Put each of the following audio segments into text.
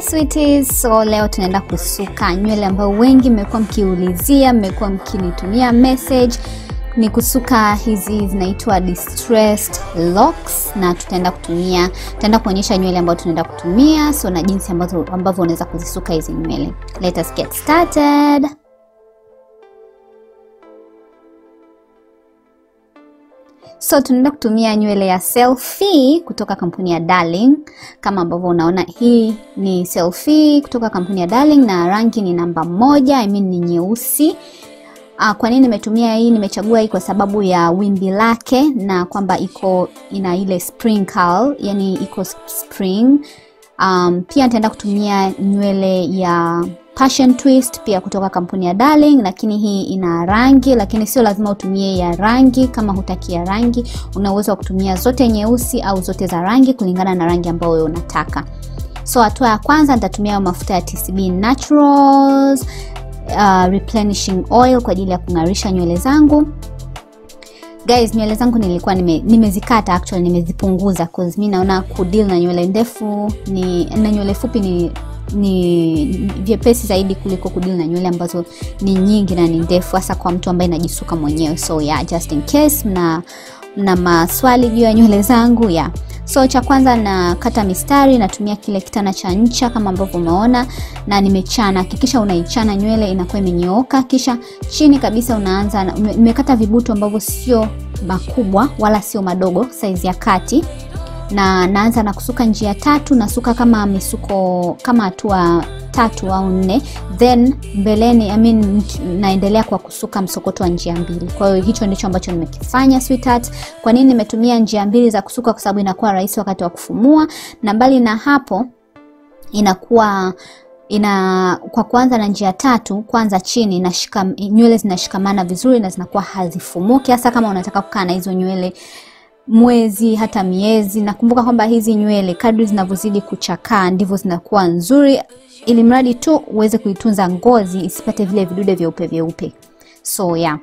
sweeties, so leo tunaenda kusuka nywele ambayo wengi mmekuwa mkiulizia, mmekuwa mkinitumia message ni kusuka hizi zinaitwa distressed locks, na tutaenda kutumia tutaenda kuonyesha nywele ambayo tunaenda kutumia so na jinsi ambavyo ambavyo unaweza kuzisuka hizi nywele. Let us get started. So tunaenda kutumia nywele ya Selfie kutoka kampuni ya Darling. Kama ambavyo unaona, hii ni Selfie kutoka kampuni ya Darling na rangi ni namba moja, I mean ni nyeusi. Uh, kwa nini nimetumia hii? Nimechagua hii kwa sababu ya wimbi lake na kwamba iko ina ile sprinkle, yani iko spring. Um, pia nitaenda kutumia nywele ya Passion Twist pia kutoka kampuni ya Darling, lakini hii ina rangi, lakini sio lazima utumie ya rangi. Kama hutaki ya rangi, una uwezo wa kutumia zote nyeusi au zote za rangi kulingana na rangi ambayo wewe unataka. So hatua ya kwanza nitatumia mafuta ya TCB Naturals uh, replenishing oil kwa ajili ya kung'arisha nywele zangu. Guys, nywele zangu nilikuwa nime, nimezikata actually nimezipunguza cause mimi naona kudeal na nywele ndefu ni na nywele fupi ni ni vyepesi zaidi kuliko kudeal na nywele ambazo ni nyingi na ni ndefu, hasa kwa mtu ambaye najisuka mwenyewe. So yeah, just in case mna mna maswali juu ya nywele zangu yeah. So cha kwanza nakata mistari, natumia kile kitana cha ncha kama ambavyo umeona, na nimechana. Hakikisha unaichana nywele inakuwa imenyooka, kisha chini kabisa unaanza. Nimekata vibutu ambavyo sio makubwa wala sio madogo, saizi ya kati, na naanza na kusuka njia tatu. Nasuka kama misuko kama hatua tatu au nne, then mbeleni, I mean, naendelea kwa kusuka msokoto wa njia mbili. Kwa hiyo hicho ndicho ambacho nimekifanya sweetheart. Kwa nini nimetumia njia mbili za kusuka? Kwa sababu inakuwa rahisi wakati wa kufumua, na mbali na hapo inakuwa ina kwa kuanza na njia tatu, kwanza chini nashika nywele zinashikamana vizuri na zinakuwa hazifumuki, hasa kama unataka kukaa na hizo nywele mwezi hata miezi. Nakumbuka kwamba hizi nywele kadri zinavyozidi kuchakaa ndivyo zinakuwa nzuri, ili mradi tu uweze kuitunza ngozi isipate vile vidude vyeupe vyeupe. So yeah,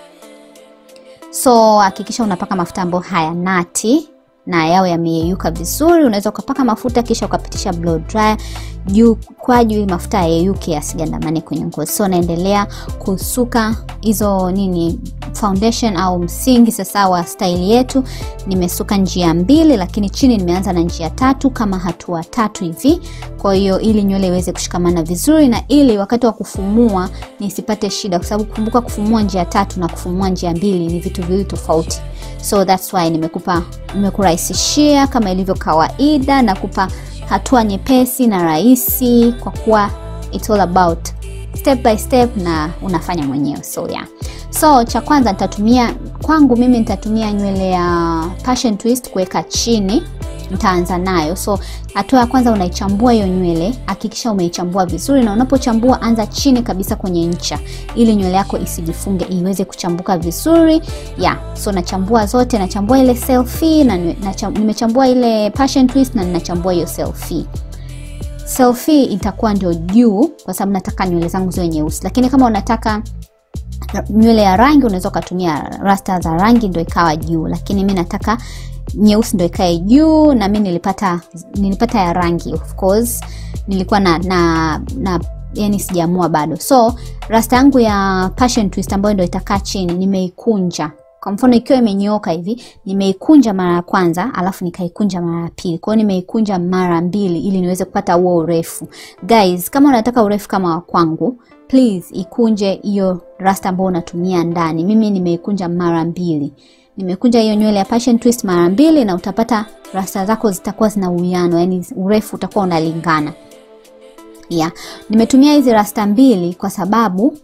so hakikisha unapaka mafuta ambayo haya nati na yawe yameyeyuka vizuri. Unaweza ukapaka mafuta kisha ukapitisha blow dryer juu kwa juu, ili mafuta yayeyuke yasigandamane kwenye ngozi. So naendelea kusuka hizo nini foundation au msingi sasa wa style yetu. Nimesuka njia mbili, lakini chini nimeanza na njia tatu kama hatua tatu hivi. Kwa hiyo ili nywele iweze kushikamana vizuri na ili wakati wa kufumua nisipate shida, kwa sababu kumbuka, kufumua njia tatu na kufumua njia mbili ni vitu viwili tofauti. So that's why nimekupa nimekurahisishia kama ilivyo kawaida, na kupa hatua nyepesi na rahisi, kwa kuwa it's all about step by step na unafanya mwenyewe. So yeah. So cha kwanza nitatumia kwangu mimi nitatumia nywele ya Passion Twist kuweka chini, nitaanza nayo. So hatua ya kwanza unaichambua hiyo nywele, hakikisha umeichambua vizuri, na unapochambua anza chini kabisa kwenye ncha, ili nywele yako isijifunge, iweze kuchambuka vizuri yeah. So nachambua zote, nachambua ile Selfie na nimechambua ile Passion Twist na ninachambua hiyo Selfie. Selfie itakuwa ndio juu, kwa sababu nataka nywele zangu ziwe nyeusi, lakini kama unataka nywele ya rangi unaweza ukatumia rasta za rangi ndio ikawa juu, lakini mi nataka nyeusi ndio ikae juu, na mi nilipata nilipata ya rangi of course, nilikuwa na na, na yani sijaamua bado. So rasta yangu ya Passion Twist ambayo ndio itakaa chini nimeikunja kwa mfano ikiwa imenyooka hivi, nimeikunja mara ya kwanza, alafu nikaikunja mara ya pili. Kwa hiyo nimeikunja mara mbili ili niweze kupata huo urefu. Guys, kama unataka urefu kama wa kwangu, please ikunje hiyo rasta ambayo unatumia ndani. Mimi nimeikunja mara mbili, nimekunja hiyo nywele ya Passion Twist mara mbili, na utapata rasta zako zitakuwa zina uwiano, yani urefu utakuwa unalingana. Yeah, nimetumia hizi rasta mbili kwa sababu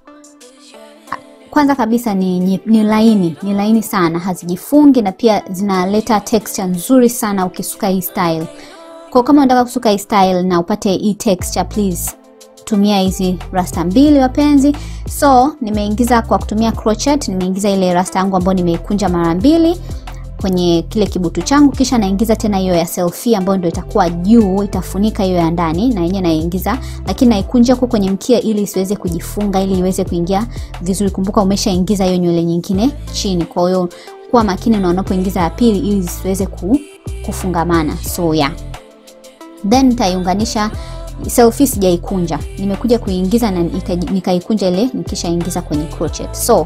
kwanza kabisa ni, ni, ni laini ni laini sana, hazijifungi na pia zinaleta texture nzuri sana ukisuka hii style. Kwa kama unataka kusuka hii style na upate hii texture, please tumia hizi rasta mbili wapenzi. So nimeingiza kwa kutumia crochet, nimeingiza ile rasta yangu ambayo nimeikunja mara mbili kwenye kile kibutu changu, kisha naingiza tena hiyo ya Selfie ambayo ndio itakuwa juu, itafunika hiyo ya ndani, na yenyewe naingiza, lakini naikunja huko kwenye mkia ili isiweze kujifunga, ili iweze kuingia vizuri. Kumbuka umeshaingiza hiyo nywele nyingine chini, kwa hiyo kuwa makini na unapoingiza ya pili ili zisiweze kufungamana. So yeah, then nitaiunganisha selfie sijaikunja nimekuja kuingiza na ikaji- nikaikunja ile nikishaingiza kwenye crochet so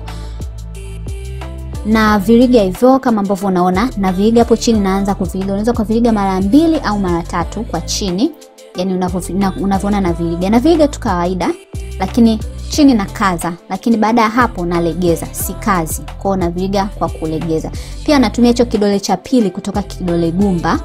na viriga hivyo kama ambavyo unaona na viriga hapo chini naanza kuviriga unaweza ukaviriga mara mbili au mara tatu kwa chini yani unavyo- na- unavyoona na viriga na viriga tu kawaida lakini chini na kaza lakini baada ya hapo nalegeza si kazi kwao na viriga kwa kulegeza pia natumia hicho kidole cha pili kutoka kidole gumba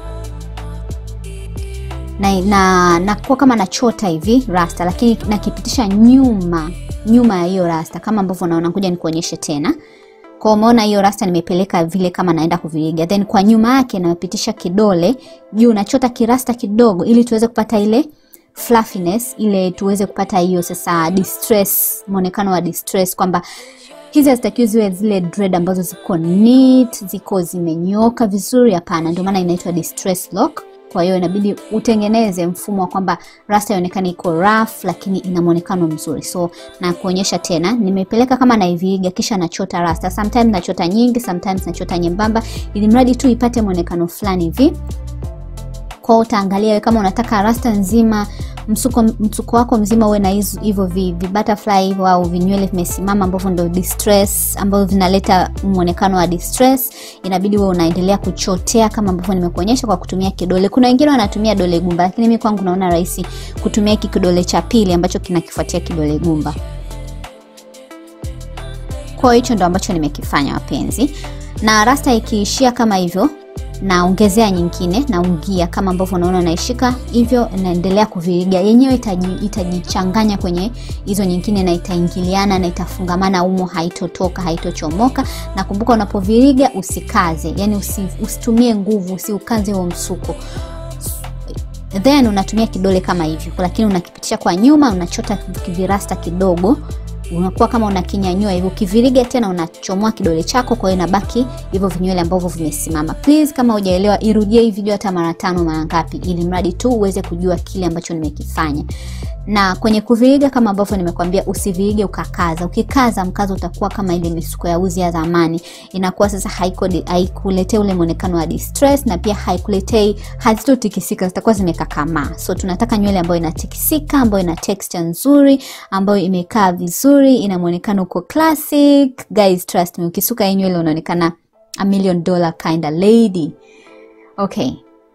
na, na nakuwa kama nachota hivi rasta lakini nakipitisha nyuma nyuma ya hiyo rasta kama ambavyo naona kuja nikuonyeshe tena kwa umeona hiyo rasta nimepeleka vile kama naenda kuviriga then kwa nyuma yake napitisha kidole juu nachota kirasta kidogo ili tuweze kupata ile fluffiness ile tuweze kupata hiyo sasa distress mwonekano wa distress kwamba hizi hazitakiwi ziwe zile dread ambazo ziko neat ziko zimenyoka vizuri hapana ndio maana inaitwa distress lock kwa hiyo inabidi utengeneze mfumo wa kwamba rasta ionekane iko rough lakini ina mwonekano mzuri so na kuonyesha tena nimepeleka kama naiviriga kisha nachota rasta sometimes nachota nyingi sometimes nachota nyembamba ili mradi tu ipate mwonekano fulani hivi kwao utaangalia wewe kama unataka rasta nzima msuko, msuko wako mzima uwe na hizo- hivyo vi, vi butterfly hivyo au vinywele vimesimama ambavyo ndo distress ambavyo vinaleta mwonekano wa distress inabidi wewe unaendelea kuchotea kama ambavyo nimekuonyesha kwa kutumia kidole kuna wengine wanatumia dole gumba lakini mi kwangu naona rahisi kutumia hiki kidole cha pili ambacho kinakifuatia kidole gumba kwa hiyo hicho ndo ambacho nimekifanya wapenzi na rasta ikiishia kama hivyo naongezea nyingine naungia kama ambavyo unaona naishika hivyo naendelea kuviriga yenyewe itaji- itajichanganya kwenye hizo nyingine na itaingiliana na itafungamana umo haitotoka haitochomoka na kumbuka unapoviriga usikaze yani usi, usitumie nguvu usiukaze huo msuko then unatumia kidole kama hivyo lakini unakipitisha kwa nyuma unachota kivirasta kidogo unakuwa kama unakinyanyua hivyo ukiviriga tena unachomoa kidole chako kwa hiyo inabaki hivyo vinywele ambavyo vimesimama please kama hujaelewa irudie hii video hata mara tano mara ngapi ili mradi tu uweze kujua kile ambacho nimekifanya na kwenye kuviriga kama ambavyo nimekwambia usivirige ukakaza ukikaza mkazo utakuwa kama ile misuko ya uzi ya zamani inakuwa sasa haiko- haikuletei ule mwonekano wa distress na pia haikuletei hazitotikisika zitakuwa zimekakamaa so tunataka nywele ambayo inatikisika ambayo ina texture nzuri ambayo imekaa vizuri ina mwonekano uko classic guys trust me ukisuka hii nywele unaonekana a million dollar kind of lady okay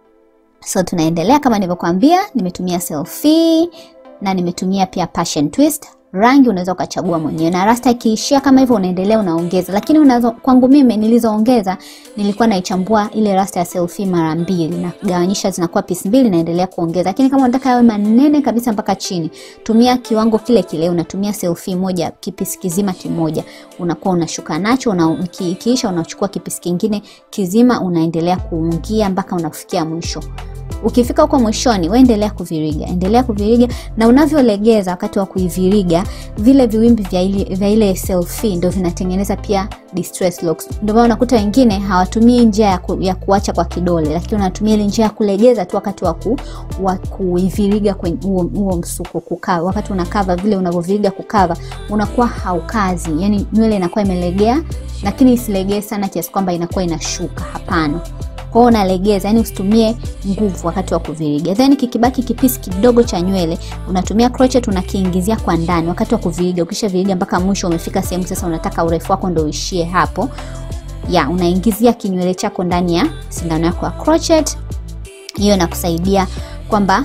so tunaendelea kama nilivyokuambia nimetumia selfie na nimetumia pia passion twist rangi unaweza ukachagua mwenyewe na rasta ikiishia kama hivyo unaendelea unaongeza lakini unazo, kwangu mimi nilizoongeza nilikuwa naichambua ile rasta ya selfie mara mbili nagawanyisha zinakuwa pisi mbili naendelea kuongeza lakini kama unataka yawe manene kabisa mpaka chini tumia kiwango kile kile unatumia selfie moja kipisi kizima kimoja unakuwa unashuka nacho una, iki- ikiisha unachukua kipisi kingine kizima unaendelea kuungia mpaka unafikia mwisho ukifika huko mwishoni waendelea kuviriga endelea kuviriga na unavyolegeza wakati wa kuiviriga vile viwimbi vya ile, vya ile selfie ndo vinatengeneza pia distress locks ndio maana unakuta wengine hawatumii njia ya, ku, ya kuacha kwa kidole lakini unatumia ile njia ya kulegeza tu wakati wa ku, wa kuiviriga kwenye huo huo msuko kukava wakati unakava vile unavyoviriga kukava unakuwa haukazi yani nywele inakuwa imelegea lakini isilegee sana kiasi kwamba inakuwa inashuka hapana kwao unalegeza yani usitumie nguvu wakati wa kuviriga then kikibaki kipisi kidogo cha nywele unatumia crochet unakiingizia kwa ndani wakati wa kuviriga ukisha viriga mpaka mwisho umefika sehemu sasa unataka urefu wako ndo uishie hapo ya unaingizia kinywele chako ndani ya sindano yako ya crochet hiyo inakusaidia kwamba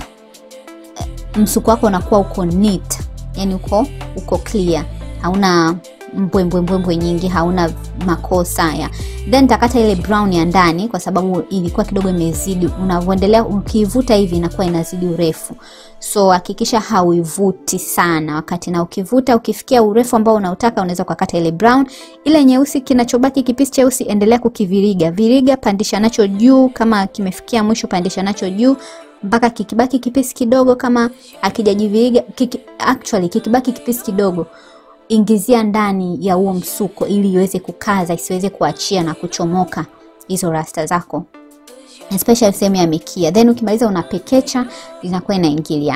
eh, msuko wako unakuwa uko neat yani uko uko clear hauna mbwembwembwembwe nyingi hauna makosa ya then takata ile brown ya ndani kwa sababu ilikuwa kidogo imezidi unavyoendelea ukiivuta hivi inakuwa inazidi urefu so hakikisha hauivuti sana wakati na ukivuta ukifikia urefu ambao unautaka unaweza ukakata ile brown ile nyeusi kinachobaki kipisi cheusi endelea kukiviriga viriga pandisha nacho juu kama kimefikia mwisho pandisha nacho juu mpaka kikibaki kipisi kidogo kama akijajiviriga kiki, actually kikibaki kipisi kidogo ingizia ndani ya huo msuko ili iweze kukaza isiweze kuachia na kuchomoka hizo rasta zako especially sehemu ya mikia then ukimaliza unapekecha inakuwa inaingiliana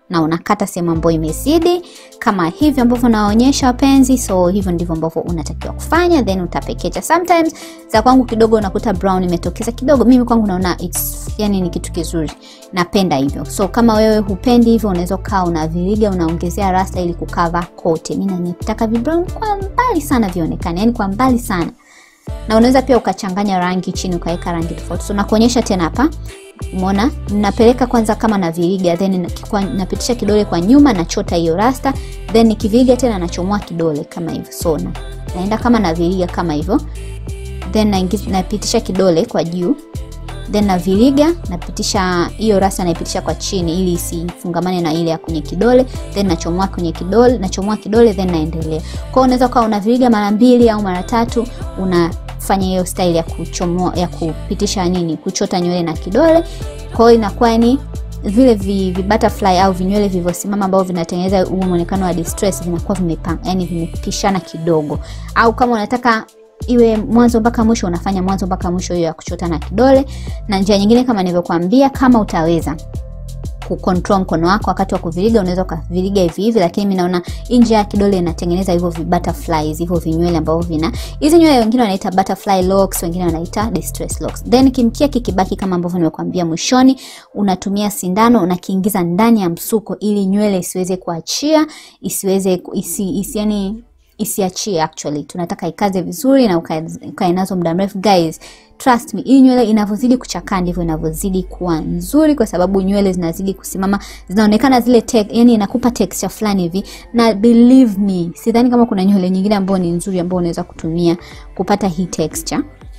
na unakata sehemu ambayo imezidi kama hivyo ambavyo naonyesha wapenzi. So hivyo ndivyo ambavyo unatakiwa kufanya, then utapekecha. Sometimes za kwangu kidogo unakuta brown imetokeza kidogo, mimi kwangu naona it's yani ni kitu kizuri, napenda hivyo. So kama wewe hupendi hivyo, unaweza kaa unaviriga unaongezea rasta ili kukava kote. Mimi nataka vi brown kwa mbali sana vionekane, yani kwa mbali sana na unaweza pia ukachanganya rangi chini ukaweka rangi tofauti. So nakuonyesha tena hapa, umeona, napeleka kwanza kama na viriga, then napitisha kidole kwa nyuma, nachota hiyo rasta, then nikiviriga tena nachomoa kidole kama hivyo. So na, naenda kama na viriga kama hivyo, then naingiza, napitisha kidole kwa juu, then na viriga, napitisha hiyo rasta, naipitisha kwa chini ili isifungamane na ile ya kwenye kidole, then nachomoa kwenye kidole, nachomoa kidole, then naendelea. Kwa hiyo unaweza kuwa unaviriga mara mbili au mara tatu una fanya hiyo style ya kuchomoa ya kupitisha nini, kuchota nywele na kidole. Kwa hiyo inakuwa ni vile vi, vi butterfly au vinywele vilivyosimama ambavyo vinatengeneza huo muonekano wa distress vinakuwa vimepanga, yani vimepishana kidogo. Au kama unataka iwe mwanzo mpaka mwisho, unafanya mwanzo mpaka mwisho hiyo ya kuchota na kidole. Na njia nyingine kama nilivyokuambia, kama utaweza kucontrol mkono wako wakati wa kuviriga, unaweza ukaviriga hivi hivi, lakini mimi naona nje ya kidole inatengeneza hivyo vi butterflies, hivyo vinywele ambavyo vina hizi nywele, wengine wanaita butterfly locks, wengine wanaita distress locks. Then kimkia kikibaki kama ambavyo nimekuambia mwishoni, unatumia sindano unakiingiza ndani ya msuko ili nywele isiweze kuachia, isiweze isi, isi yani isiachie actually, tunataka ikaze vizuri na ukae nazo muda mrefu guys. Trust me, hii nywele inavyozidi kuchakaa ndivyo inavyozidi kuwa nzuri, kwa sababu nywele zinazidi kusimama, zinaonekana zile tek, yani inakupa texture fulani hivi, na believe me, sidhani kama kuna nywele nyingine ambayo ni nzuri ambayo unaweza kutumia kupata hii texture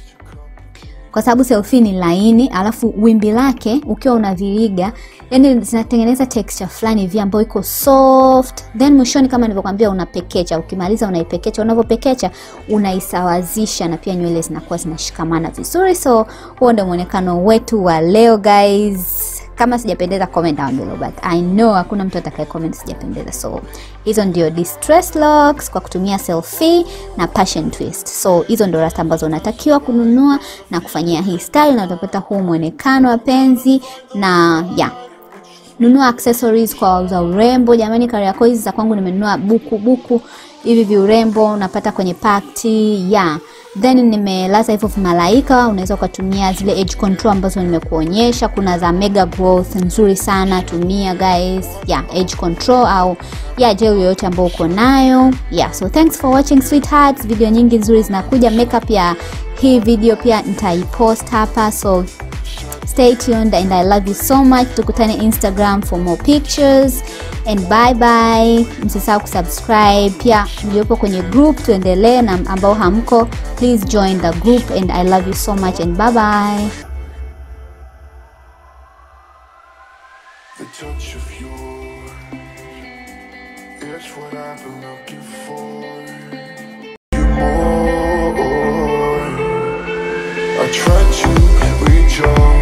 kwa sababu selfie ni laini, alafu wimbi lake ukiwa unaviriga, yani zinatengeneza texture fulani hivi ambayo iko soft, then mwishoni kama nilivyokuambia unapekecha. Ukimaliza unaipekecha, unavyopekecha unaisawazisha, na pia nywele zinakuwa zinashikamana vizuri. So huo ndio muonekano wetu wa leo guys. Kama sijapendeza comment down below, but I know hakuna mtu atakaye comment sijapendeza. So hizo ndio distress locks kwa kutumia selfie na passion twist. So hizo ndio rasta ambazo unatakiwa kununua na kufanyia hii style, na utapata huu muonekano wapenzi, na yeah nunua accessories kwa wauza urembo jamani. Kariakoo hizi za kwangu nimenunua buku buku hivi viurembo unapata kwenye pakti yeah. Then nimelaza hivyo vimalaika, unaweza ukatumia zile edge control ambazo nimekuonyesha. Kuna za mega growth nzuri sana, tumia guys, yeah, edge control au yeah, gel yoyote ambayo uko nayo yeah. So thanks for watching sweethearts, video nyingi nzuri zinakuja. Makeup ya hii video pia nitaipost hapa so stay tuned and I love you so much. Tukutane Instagram for more pictures and bye bye. Msisahau kusubscribe pia, mliopo kwenye group tuendelee, na ambao hamko please join the group and I love you so much and bye bye. The touch of yours is what I've been looking for. You more. I try to reach out.